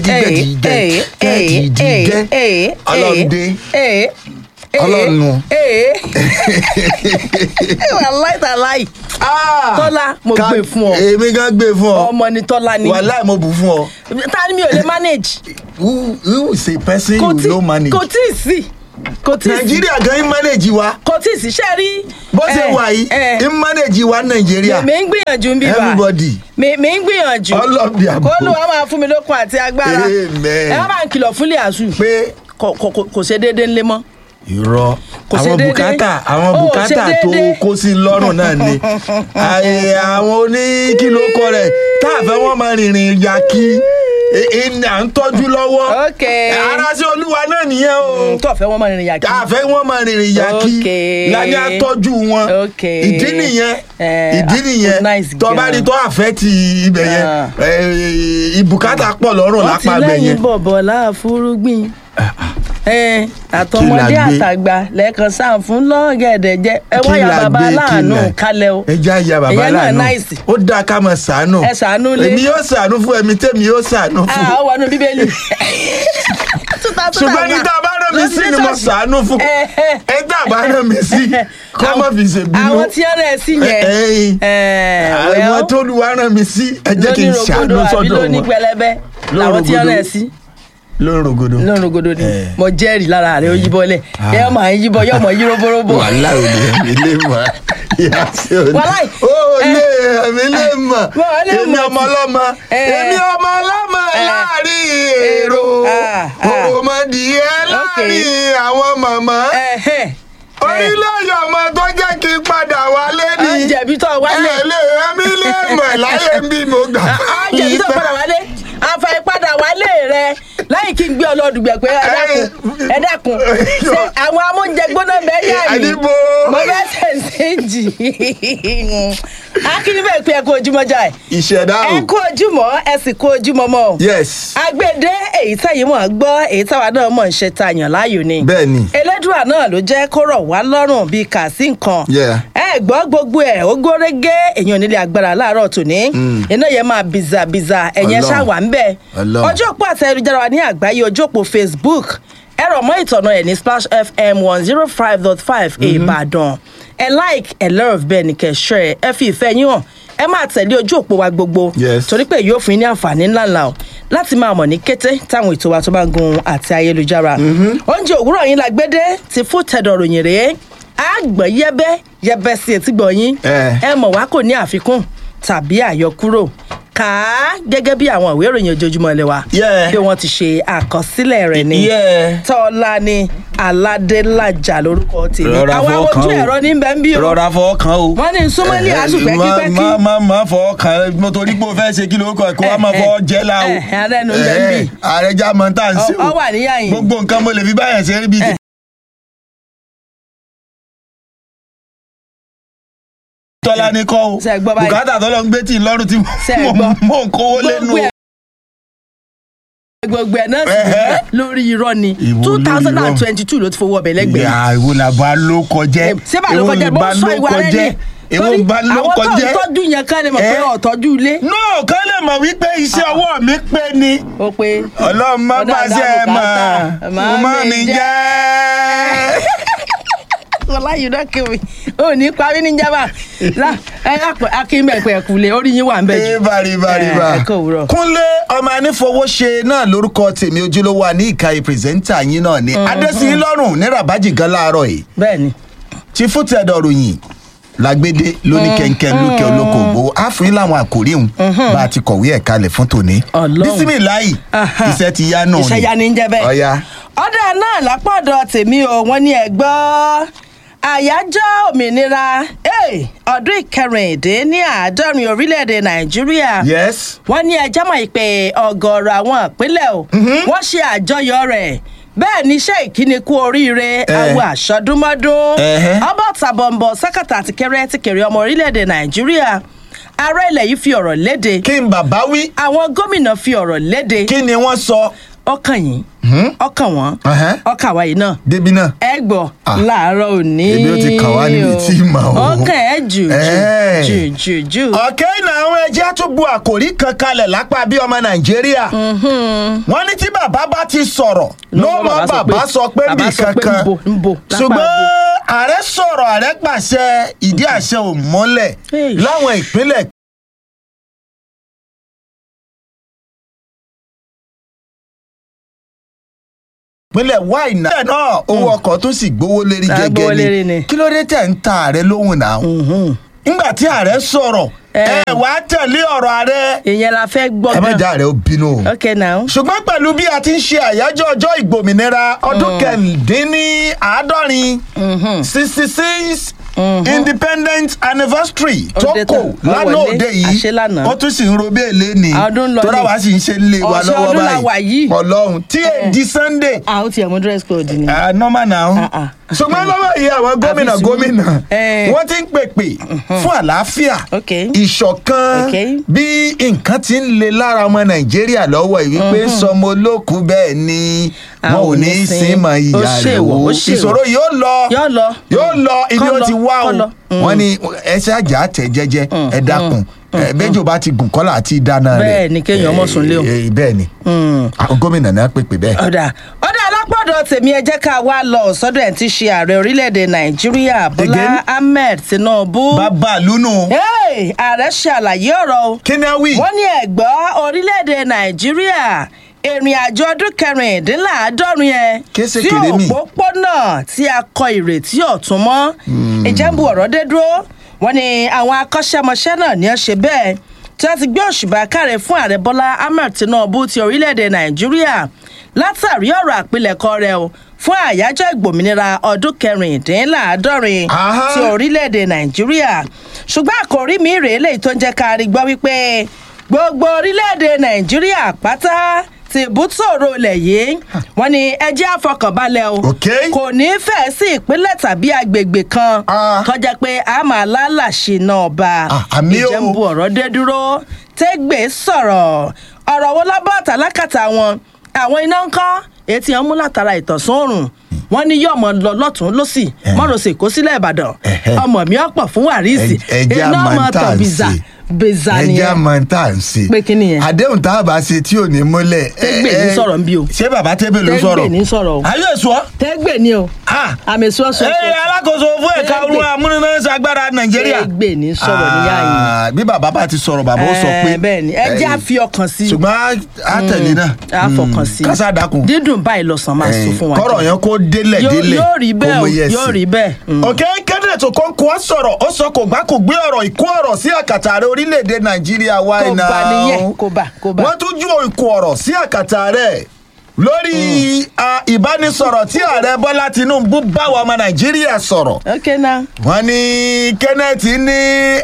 jíjẹ jíjẹ ọlọ́dẹ ọlọ́nu. aláìsàláì tọ́lá mo Ká- gbé fún ọ èmi gan gbé fún ọ ọmọ ni tọ́lá ni wàhálà mo bù fún ọ ta ni mi ò lè manage who who is a person kò you tí no manage kò tí ì sí kò tí ì sí nàìjíríà gan ń manage wa kò tí ì sí ṣe rí. bó ṣe ẹ, wà yìí ẹ, ń manage wa nàìjíríà mi ń gbìyànjú ń bí bá everybody mi mi ń gbìyànjú All of the above. kó ló wá máa fún mi lókun àti agbára Amen. ẹ wá máa ń kìlọ̀ fún liazu pé kò kò- kò- kò ṣe déédéé ńlé mọ́. irọ́ Kò ṣe àwọn déédéé. bùkátà àwọn Ó, bùkátà ṣe tó déédéé. kó sí lọ́rùn náà ni Àyè àwọn oníkìlókọ rẹ̀ táàfẹ́ wọn máa rìnrìn ya kí ẹni à ń tọ́jú lọ́wọ́ Ok. ara sí olúwa náà nìyẹn o tó ọ̀fẹ́ wọn máa rìnrìn yàgì. àfẹ́ wọn máa rìnrìn ya kí Ok. láyé àtọ́jú wọn Ok. ìdí nìyẹn Eh, ìdí ah, nìyẹn nice tó bá gan. rí tó àfẹ́ ti ibẹ̀ yẹn Ah. eh, ìbùkátà pọ̀ lọ́rùn wọ́n ti lápá ibẹ̀ lẹ́yìn yẹn bọ̀bọ̀ láàfúrúgbìn. ẹ àtọmọdé Kí la gbé? àtàgbà lẹ́ẹ̀kan sáà fún lọ́gẹ̀dẹ̀ jẹ́ ẹ Kí wáyà la bàbá gbé, kí aláàánú la- kálẹ̀ o. ẹ já ya bàbá Ìyẹn náà láàánú nice. ó dáa ká máa ṣàánú Ẹ ṣàánú lé. èmi yóò ṣàánú fún ẹ̀mí tèmi yóò ṣàánú fún Ah, ó wọnú bíbélì. ṣùgbọ́n ní tá a bá rán mi sí ni mo ṣàánú fún Eh, eh. ẹ tá a bá rán mi sí kó má fi ṣe bínú àwọn tí ó rẹ̀ sí yẹn. Eh, Eh, àwọn well, tó lu wa rán mi sí ẹ jẹ́ kí n lóní ṣàánú rogodo àbí sọ́dọ̀ lóní wọn pẹlẹbẹ làwọn tí ó rẹ̀ sí lórí rogodo lóní rogodo ni Eh. mo jẹ́rìí lára rẹ̀ ó yíbọ́ lẹ̀ ẹ máa ń yíbọ́ yọ̀ mọ̀ yí roborobo. wàhálà ò lè mi lè mọ̀ ìyá sí òní Wàláì. ó lè mi lè mọ̀ Wọ́n lè èmi mọ̀ ọmọ tí- ọlọ́mọ Eh. èmi ọmọ ọlọ́mọ Eh. láàrin èrò Ah, ah. òmòdìyẹ láàrin àwọn màmá Ẹ̀hẹ́n. orílẹ̀-èdè ọmọ tó jẹ́ kí n padà wálé ni Á jẹ̀bi tó wálé. ẹ lè ẹmí lè mọ̀ láyé ń bí mo gbà á jẹ̀bi tó padà wálé àǹfààní padà wálé rẹ lẹ́yìn kí n gbé ọlọ́dùgbẹ̀ pé ẹ dákun ẹ dákun ṣe àwọn amóúnjẹ gbóná bẹ́ẹ̀ yà mí àdìbò mo fẹ́ sẹ̀ǹsẹ̀ǹjì akíní bẹ́ẹ̀ pé ẹ kú ojúmọ́ jà ẹ̀ ìṣẹ̀dá ẹ o kú ojúmọ́ ẹ sì kú ojúmọ́ mọ́ o yes agbede èyí tẹ̀yìn mọ̀ gbọ́ èyí táwa náà mọ̀ ń ṣe tayàn láàyò ni bẹ́ẹ̀ ni elédùà náà ló jẹ́ kó rọ̀ wá lọ́rùn bíi kà sí nǹkan Yeah. ẹ gbọ́ gbogbo ẹ̀ ó górégé èèyàn nílé agbára láàárọ̀ tòní iná yẹn máa bìzàbìzà ẹ̀yẹn Ọlọ́run. ṣàwà ń bẹ̀ Ọlọ́run. ọjọ́ òpó àti ayélujára wa ní àgbáyé ojú òpó facebook ẹ rọ̀ mọ́ ìtọ̀nà ẹ̀ ní splash fm one zero five dot five ìbàdàn ẹ like ẹ love bẹ́ẹ̀ ni kẹ́ share ẹ fi ìfẹ́ yín hàn ẹ máa tẹ̀lé ojú òpó wa gbogbo Yes. torí pé yóò fún yín ní àǹfààní ńláńlá o láti máa mọ̀ ní kété táwọn ètò wa tó bá ń gun àti ayélujára. oúnjẹ òwúrọ̀ yín la gbédé ti fún tẹ̀dọ̀ ròyìn rèé àgbọ̀n yẹ́bẹ́ yẹ́bẹ́ sí etí gbọ̀ yín Eh. ẹ mọ̀ wá kò ní àfikún tàbí àyọkúrò kà á gẹ́gẹ́ bí àwọn ìwé ìròyìn ojoojúmọ́ ilé wa Yeah. bí wọ́n ti ṣe àkọsílẹ̀ rẹ̀ ni Yeah. tọ́lá ni aládélájà lórúkọ tèmi Rọra àwọn fọwọ́ kan ojú o. ẹ̀rọ ní bẹ́ẹ̀ ń bí o rọra fọwọ́ kan o. wọ́n ní súnmọ́lì Eh, àásù má pẹ́kípẹ́kí má má má fọwọ́ kan mo torí pé o fẹ́ ṣe kí ló kọ kó wá máa fọwọ́ jẹ́ la o. Eh, eh, ààrẹ nu ń bẹ níbí. ààrẹ já mọ tá à ń ṣe o. Ọ- ọ wà níyà yín. gbogbo nǹkan mo lè fi báyẹn ṣe é bí ti. tọ́lá ní kọ́ o Ṣé ẹ gbọ́ báyìí? bùkátà tọ́lọ́ ń gbé tì í lọ́rùn tí Ṣé ẹ mo gbọ́? mò ń kówó lẹ́nu gbogbo o. ẹ̀ gbogbo ẹ̀ náà sì Ẹ̀hẹ́. lórí irọ́ ni Ìwo two lórí thousand and irọ́? twenty two ló ti fowó ọbẹ̀ lẹ́gbẹ̀ẹ́ ìyá ìwo làbá ló kọjẹ́ ṣé bá ló kọjá bó sọ ìwà rẹ ni èwo Torí bá ló àwọn tó ń kọjẹ́. tọ́jú yẹn kán lè mọ̀ pé Eh. ọ̀tọ́jú ilé no kán lè mọ̀ wípé iṣẹ́ ọwọ́ mi pé ni ó pé ọlọ́run má Ọ̀dọ̀ pàṣẹ ẹ̀ mọ̀ àdàbùkátà, mo má mi jẹ́. ọláyé náà kéwì ó ní parí ní jábà lá ẹ yàpẹ akínbẹ̀pẹ̀ kùlẹ̀ orí yín wà ń bẹ̀ jù Ríbà ríbà ríbà. ẹ kò wúrọ̀. Kúnlé ọmọ anífowóṣe náà lórúkọ tèmi ojúlówó ní ìka pírẹsẹ́ńtà yín náà ni Adésìyín lọ́rùn ní Rabaji gan láàárọ̀ yìí bẹ́ẹ̀ ni tí fútẹ̀dọ̀ ròyìn lágbédé lóní kẹ̀kẹ́ lókè olókoògbò àfin láwọn àkòrí òun bá a ti kọ̀wé ẹ̀ kalẹ̀ fún tòní. Ọlọ́run. bísímìláì Aha. iṣẹ́ ti yá náà ni. iṣẹ́ ya ni ń jẹ́ bẹ́ẹ̀. ọ̀ya ọ̀dà náà lápọ̀dọ̀ tèmi o wọ́n ní ẹ gbọ́ àyájọ́ òmìnira eh, ọdún ìkẹrìndín ní àádọ́rin orílẹ̀-èdè nàìjíríà yes wọ́n ní ẹjọ́ mọ̀ pé ọ̀gọ̀ọ̀rọ̀ àwọn ìpínlẹ̀ o wọ́n ṣe àjọyọ̀ rẹ̀ bẹ́ẹ̀ ni iṣẹ́ ìkíni kú oríire àwọn àṣọdúnmọ́dún Ẹhẹ́. ọba tàbọ̀nbọ̀ sẹ́kàtà àti kẹrẹ́ ti kéré ọmọ orílẹ̀-èdè nàìjíríà ààrẹ ilẹ̀ yìí fi ọ̀rọ̀ léde kí n bàbá wí àwọn gómìnà fi ọ̀rọ̀ léde kí ni wọ́n sọ. ọkàn yín ọkàn wọn Ẹhẹ́. ọkàn wa yìí náà débi náà. ẹ gbọ́ Ah. láàárọ̀ òní Ebi ó ti kàn wá níbi tí ì mọ̀ o. ọkàn ẹ jù Ẹ́. jù jù jù jù. ọ̀kẹ́ ìnà àwọn ẹjẹ́ tó bu àkòrí kan kalẹ̀ lápá bí ọmọ nàìjíríà. wọ́n ní tí bàbá bá ti sọ̀rọ̀ ló Ló mọ mọ bàbá bàbá sọ sọ pé- pé bì bàbá sọ pé kankan. ńbo, ńbo, lápá ṣùgbọ́n ńbo. ààrẹ sọ̀rọ̀ ààrẹ pàṣẹ ìdí àṣẹ ò mọ́lẹ̀ Hey. láwọn ìpínlẹ̀ ìpínlẹ̀ wáìnà. bẹ́ẹ̀ náà owó ọkọ̀ tó sì gbówó lérí Ah, gbówó gẹ́gẹ́ lérí ni ni. kí ló dé tẹ̀ ń ta ààrẹ lóhùn náà. nígbà tí ààrẹ sọ̀rọ̀ Eh. ẹ wàá tẹ̀lé ọ̀rọ̀ ààrẹ ìyẹn la fẹ́ gbọ́ ẹ má gan. já ààrẹ ó bínú o ok now. ṣùgbọ́n pẹ̀lú bí a ti ń ṣe àyájọ́ ọjọ́ ìgbòmìnira ọdún kẹrìndínláàádọ́rin sixty six independent anniversary tó Ó dé kò tán. Ó lánàá wọlé. òde yìí Àṣé lánàá. wọ́n tún sì ń robé èlé ni Ọdún ń lọ tó ni. dáwà sì ń ṣe lé wa Ọ̀sẹ̀ lọ́wọ́ ọdún la wà yìí. ọlọ́run tí èdè sunday a ó tiẹ̀ mú dress code ni. ah, normal now Ah, ah. ṣùgbọ́n lọ́wọ́ yìí àwọn gómìnà sùúrù. gómìnà Eh. wọ́n ti ń pèpè fún àlàáfíà Ok. ìṣọ̀kan Ok. bí nǹkan ti ń le lára ọmọ nàìjíríà lọ́wọ́ yìí wípé sọmọ olókùú bẹ́ẹ̀ ni A wọn ò ò ní ní í sin. sin mọ Ó ìyá rẹ̀ ṣèwọ̀, o ó ṣèwọ̀. ìṣòro yóò lọ Yóò lọ. yóò lọ ibi Kọ́ ó lọ, ti wá o kọ́ lọ. wọ́n ní ẹ ṣáàjà tẹ̀ jẹ́jẹ́ ẹ dákun ẹ bẹ́jọ́ bá ti gùn kọ́là àti dáná rẹ̀ Bẹ́ẹ̀ ni kéèyàn mọ̀ sùn lé o. Eh, eh, bẹ́ẹ̀ ni àwọn gómìnà náà pèpè bẹ́ẹ̀. ọ̀dà ọ̀dà alápọ̀dọ̀ tèmi ẹ jẹ́ ká wá lọ sọ́dọ̀ ẹ̀ tí ṣe ààrẹ orílẹ̀-èdè nàìjíríà bọ́lá Again? ahmed tinubu. bàbá lúnú Hey, ààrẹ ṣàlàyé ọ̀rọ̀ o. kí ni a wí. wọ́n ní ẹ̀gbọ́ orílẹ̀-èdè nàìjíríà ìrìn àjò ọdún kẹrìndínláàádọ́rin yẹn Kése sí kéré mi. òpópónà tí a kọ ìrètí ọ̀tún mọ́ ìjẹ́bù ọ̀rọ̀ dé dúró wọ́n ní àwọn akọ́ṣẹ́mọṣẹ́ náà ní ẹ ṣe bẹ́ẹ̀ tí wọ́n ti gbé òṣùbà káre fún ààrẹ bọ́lá ahmed tinubu ti orílẹ̀-èdè nàìjíríà látàrí ọ̀rọ̀ àpilẹ̀kọ rẹ̀ o fún àyájọ́ ìgbòmìnira ọdún kẹrìndínláàádọ́rin Aha. ti orílẹ̀-èdè nàìjíríà ṣùgbọ́n àkòrí mi rèé lèyí tó ń jẹ́ ká rí gbọ́ wípé gbogbo orílẹ̀-èdè nàìjíríà pátá ti bútòrò ilẹ̀ yìí wọ́n ní ẹjẹ́ àfọkànbalẹ̀ o Ok. kò ní í fẹ́ sí ìpínlẹ̀ tàbí agbègbè kan Ah. tó jẹ́ pé a máa lálàṣe náà bá Ah, àmì o. ìjẹ́nbu ọ̀rọ̀ dé dúró tẹ́gbẹ́ sọ̀rọ̀ ọ̀rọ̀ wo lábọ́ àtàlákàtà wọn àwọn iná ń kọ́ etí wọn mú látara ìtọ̀sán òrùn wọn ní yọmọ lọ lọtún lọsì mọrọsẹ kó sílẹ̀ ìbàdàn Ẹhẹ́. ọmọ mi ọ̀pọ̀ fún wàrísì Ẹ- ẹjẹ́ iná àmọ́ ọmọ tá à tàn ń bìzà ṣe. bìzà ẹjẹ́ nìyẹn àmọ́ tá à ń ṣe. Pé kí nìyẹn? àdéhùn tá a bá ṣe tí ò ní múlẹ̀. Tẹ́gbẹ̀ ẹ- ní ẹ- sọ̀rọ̀ ń bí o. ṣé bàbá tẹ́gbẹ̀ ló Tẹ́gbẹ̀ sọ̀rọ̀. ní sọ̀rọ̀ o. ayé èso ọ́. tẹ́gbẹ̀ ni o Ah. àmì sọ́sọ́ Ee, alákòóso fún ẹ̀ka Tẹ́gbẹ̀. olúwa amúnináṣagbára nàìjíríà. tẹ́gbẹ̀ ní sọ̀rọ̀ níyà yìí Ah, bí bàbá bá ti sọ̀rọ̀ bàbá ó sọ pé. bẹ́ẹ̀ ni ẹ jẹ́ eh, àfi ọkàn sí i ṣùgbọ́n a tẹ̀lé náà. a fọkàn sí i kásá dákun. dídùn báyìí lọ́sàn máa sọ fún wa kọ́rọ̀ jẹ. yẹn kó délẹ̀ Yóò- délẹ̀ yóò rí bẹ́ẹ̀ kó mú o, yẹ̀ yóò sí. rí bẹ́ẹ̀. Mm. òkè kenneth okonkwo á sọ̀rọ̀ ó sọ kò gbá kò gbé ọ̀rọ̀ ìkó ọ̀rọ̀ sí àkàtà rẹ̀ orílẹ̀-èdè nàìjíríà wá kò iná. bá nìyẹn kò bá kò bá. wọ́n tún ju ìkó ọ̀rọ̀ sí àkàtà rẹ̀ lórí a, ìbánisọ̀rọ̀ tí ààrẹ bọ́lá tinubu bá wa ọmọ nàìjíríà sọ̀rọ̀ ok now wọ́n ní kenneth ní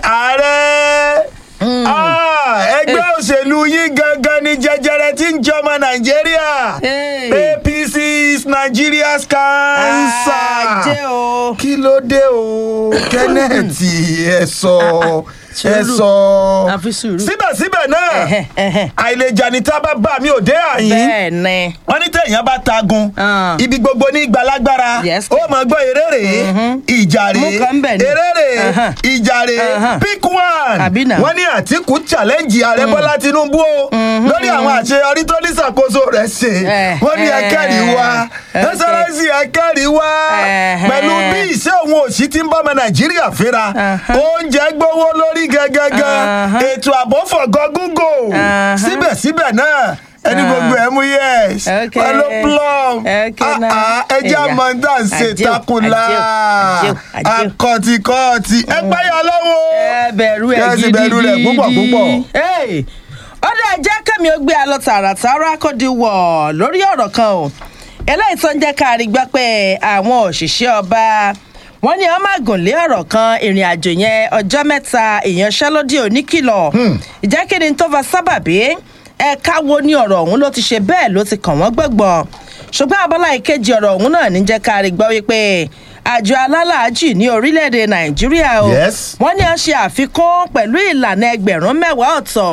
ààrẹ Ah, ẹgbẹ́ òṣèlú yín gangan ni jẹjẹrẹ tí ń jẹ ọmọ nàìjíríà Hey. apc is nigeria's cancer ajé o. kí ló dé o kenneth ẹ sọ ẹ sùúrù. sọ àfi sùúrù. síbẹ̀síbẹ̀ náà Ẹhẹ́, ẹhẹ́. àìlèjà ní tábà bá mi ò dé àyín bẹ́ẹ̀ ni. wọ́n ní tẹ̀yàn bá tagun Ah. ibi gbogbo ní gbalagbára Yes. ó mọ̀ gbọ́ eré rèé ìjà Mú rèé kan bẹ̀ ni. eré rèé Ahan. ìjà rèé Ahan. pick one Àbí nà. wọ́n ní àtìkù challenge ààrẹ bọ́lá tinubu o lórí àwọn àṣeyọrí tó ní ṣàkóso rẹ̀ ṣe Eh, wọ́n ní eh, ẹkẹ́rì wa eh, ẹsẹ̀rẹ́sì ẹkẹ́rì wa Eh, pẹ̀lú eh. bí iṣẹ́ òun òṣì ti ń bọ́ ọmọ nàìjíríà fínra Ahan. oúnjẹ gbówó lórí gẹ́gẹ́gẹ́ Ahan. ètò ààbò fọ̀gọ́ gúngò Ahan. síbẹ̀síbẹ̀ náà ẹni Ah. gbogbo ẹ̀ mú yes Okay. wọn ló plum Okay, Ah, now. ah, ẹjẹ́ Ẹ̀yà. amọ̀ntà ń ṣe Àjẹ́ o, takùnlá àjẹ́ o, àjẹ́ o, àjẹ́ o. akọ̀tìkọ̀tì ẹ páyà lọ́wọ́ ẹ bẹ̀rù ẹ̀ Kẹ́sì gidigidi. bẹ̀rù rẹ̀ púpọ̀ púpọ̀. Hey, ó dẹ̀ jẹ́ kẹ́mi ó gbé a lọ tààràtàrà kó di wọ̀ lórí ọ̀rọ̀ kan o eléyìí tó ń jẹ́ ká rí gbọ́ pé àwọn òṣìṣẹ́ ọba wọ́n ní wọ́n máa gùn lé ọ̀rọ̀ kan ìrìn àjò yẹn ọjọ́ mẹ́ta ìyanṣẹ́lódì oníkìlọ̀ ìjẹ́ kí ni tó fa sábàbí ẹ̀ka wo ni ọ̀rọ̀ ọ̀hún ló ti ṣe bẹ́ẹ̀ ló ti kàn wọ́n gbọ̀ngbọ̀n ṣùgbọ́n abọ́lá ìkejì ọ̀rọ̀ ọ̀hún náà ní jẹ́ ká rí gbọ́ wípé àjọ alálàájì ní orílẹ̀-èdè nàìjíríà o Yes. wọ́n ní a ṣe àfikún pẹ̀lú ìlànà ẹgbẹ̀rún mẹ́wàá ọ̀tọ̀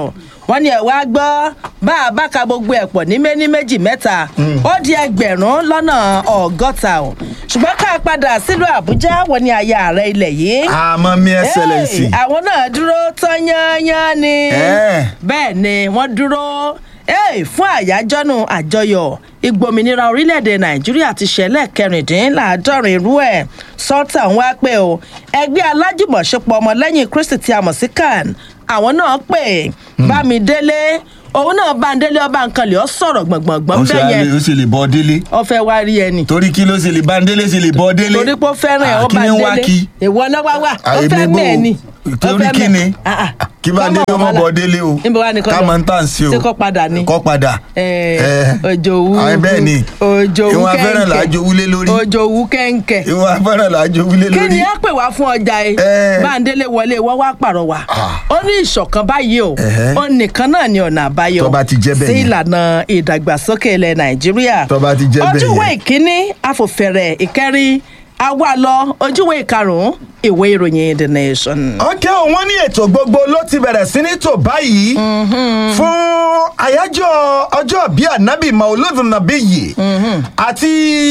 wọ́n ní ẹ̀ wá gbọ́ bá a bá ka gbogbo ẹ̀ pọ̀ ní méní méjì mẹ́ta ó di ẹgbẹ̀rún lọ́nà ọgọ́ta o ṣùgbọ́n ká padà sílùú àbújá wọ́n ní aya ààrẹ ilẹ̀ yìí àmọ́ mi ẹsẹ̀lẹ̀sì. Hey, àwọn náà dúró tán yányán ni Eh. bẹ́ẹ̀ ni wọ́n dúró hey, fún àyájọ́nù àjọyọ̀ ìgbòmìnira orílẹ̀-èdè nàìjíríà ti ṣẹlẹ̀ kẹrìndínláàádọ́rin irú ẹ̀ sultan wá pé o ẹgbẹ́ alájùmọ̀ṣepọ̀ ọmọlẹ́yìn kristi tí a mọ̀ sí can àwọn náà pè bámidélé òun náà bámidélé ọba nǹkan lè ọ sọ̀rọ̀ gbọ̀ngbọ̀ngbọ̀n ó ṣe bẹ́ẹ̀ yẹn ó ṣe lè bọ́ délé ọ fẹ́ wá rí ẹni torí kí ló ṣe lè bá délé ṣe lè bọ́ délé. torí pé ó fẹ́ràn ẹ̀ Ah, ó kí bá ni ń wá délé kí. ìwọ náà wá wà ó àyè fẹ́ mi bò mẹ́ẹ̀ ni ó torí kí ni kí bá délé ó mọ̀ bọ́ délé o níbo wá ní kọ́ ká lọ? mọ̀ ń tà sí o ṣé kọ́ padà ni kọ́ padà. Eh, Eh, òjò wú àyè bẹ́ẹ̀ ni òjò wú ìwọ̀n afẹ́ràn là á kẹ́ńkẹ́ jowú lé lórí òjò wú kẹ́ńkẹ́ ìwọ̀n afẹ́ràn là á jowú lé kí lórí. ni ẹ pè wá fún ọjà ẹ Eh. báńdélé wọlé wọ́n wá pàrọwà Ah. ó ní ìṣọ̀kan báyìí o Ẹ̀hẹ́. ó nìkan náà ní ọ̀nà àbáyọ Tó bá ti jẹ́ bẹ́ẹ̀ sí yẹn. ìlànà ìdàgbàsókè ilẹ̀ nàìjíríà Tó bá ti jẹ́ bẹ́ẹ̀ ojúwe yẹn. ìkíní afòfẹ̀rẹ̀ ìkẹrin àwa lọ ojúwe ìkarùn-ún ìwé ìròyìn the nation. ọkẹ́ ò wọ́n ní ètò gbogbo ló ti bẹ̀rẹ̀ sí ní tò báyìí fún àyájọ́ ọjọ́ bíi ànábì maulud nabi yìí àti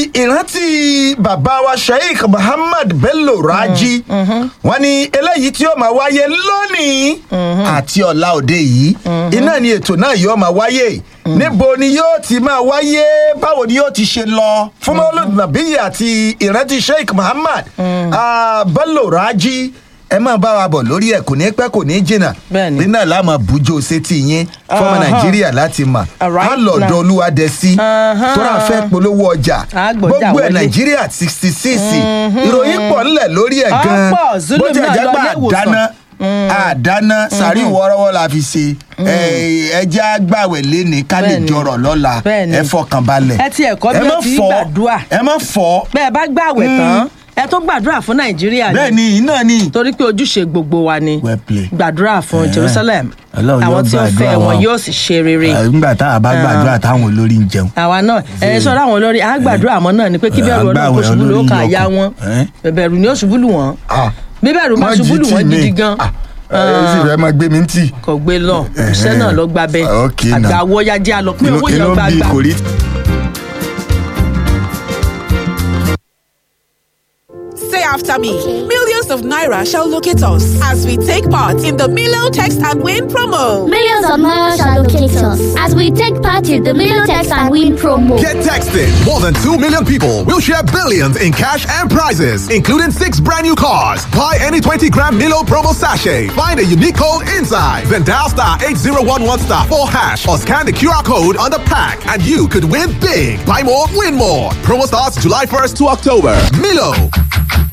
ìrántí bàbá wa sheikh muhammad bello raji wọ́n ní eléyìí tí yóò máa wáyé lónìí àti ọ̀la òde yìí iná ni ètò náà yóò máa wáyé níbo ni yóò ti máa wáyé báwo ni yóò ti ṣe lọ fún maulud nabi yìí àti ìrántí sheikh muhammad ah, bello raji ẹ máa bá wa bọ̀ lórí ẹ̀ kò ní pẹ́ kò ní jìnnà Bẹ́ẹ̀ni. bí náà láàmú bùjọ sétí yín fọmọ Aha. nàìjíríà láti mà Alright á lọ́dọ̀ now. olúwadẹ́sí Aha. tóra fẹ́ polówó ọjà Á gbọ́jà gbogbo ẹ̀ wọlé. nàìjíríà sixty six ìròyìn pọ̀ ńlẹ̀ lórí ẹ̀ Á gan pọ̀, Zulum bó jẹ́ náà jẹ́ lọ pé ilé ìwòsàn. àdáná àdáná sàrí wọ́ọ́rọ́wọ́ la fi ṣe ẹ jẹ́ àgbàwẹ̀ lẹ́ni ká lè Bẹ́ẹ̀ni. jọrọ̀ lọ́la Bẹ́ẹ̀ni. ẹ fọkàn balẹ̀ Ẹ ti ẹ̀kọ́ bí ẹ má wọ́n ti fọ́ gbàdúrà. ẹ má fọ́ bẹ́ẹ̀ bá gbààwẹ̀ tán ẹ tó gbàdúrà fún nàìjíríà ni bẹ́ẹ̀ ni iná ni torí pé ojúṣe gbogbo wa ni Well played. gbàdúrà fún Eh. jerusalem Ọlọ́run yóò àwọn tí ó fẹ́ gbàdúrà wọn wọn. yóò sì ṣe rere nígbà tá a bá gbàdúrà táwọn olórí ń jẹun àwa náà ẹ sọ láwọn olórí á gbàdúrà mọ́ náà ni pé kí Eh, bẹ̀rù ọlọ́run kó àgbàwẹ̀ ṣubú ló olórí kà yọkàn. ya wọn Eh? bẹ̀rù ni ó ṣubú lù wọ́n Ah. bí bẹ̀rù bá Má ṣubú jí lù tì wọ́n mí. gidi gan Ah, ẹ sì fẹ́ máa gbé mi ń tì. kò gbé lọ iṣẹ́ náà lọ gba bẹ́ẹ̀ Okay now. àgbà wọ́yájẹ́ àlọ́ pé owó yẹn inú gbà bí gbà. kò rí. Say after me. Millions of Naira shall locate us as we take part in the Milo Text and Win promo. Millions of miles shall locate us as we take part in the Milotex and Win promo. Get texted. More than 2 million people will share billions in cash and prizes, including six brand new cars. Buy any 20 gram Milo promo sachet. Find a unique code inside. Then dial star 8011 star 4 hash or scan the QR code on the pack and you could win big. Buy more, win more. Promo starts July 1st to October. Milo,